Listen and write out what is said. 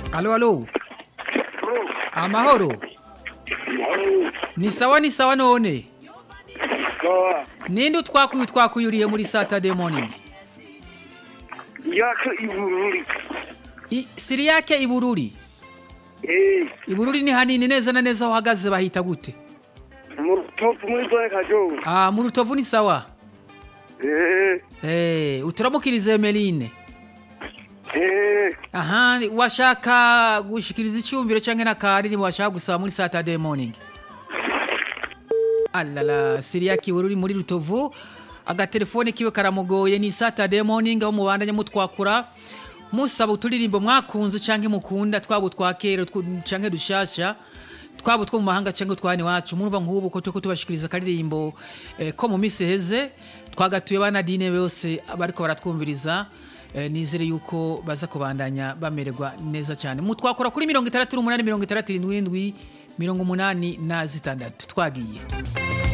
Alo, alo. Amahoro. Ni sawa ni sawa none. Sawa. Ninde utwakuye twakuyuriye muri Saturday morning? Yaka ibururi. I, siri yake Ibururi. Eh, Ibururi ni hanini neza na neza aho uhagaze bahita gute? mu top muri zone kajogo. Ah, mu rutovu ni sawa. Eh, Eh, uturamukirize Emeline. eh, Aha, washaka gushikiriza icyumviro cyangwa nakari ni washaka gusaba muri Saturday morning. Alala, Siria kibururi muri rutovu. Agatelefone kiwe karamugoye ni Saturday morning aho mubandanye mutwakura. Musaba uturirimbo mwakunze canke mukunda twabo twakera tw- canke dushasha. Twabo two mu mahanga canke twani wacu murumva nk'ubu ko tuko tubashikiriza karirimbo eh, ko mu misi heze twagatuye bana dine bose bariko baratwumviriza eh, nizere yuko baza kubandanya bamererwa neza cyane mutwakora kuri mirongo itandatu n'umunani mirongo itandatu irindwi n'indwi mirongo umunani na zitandatu twagiye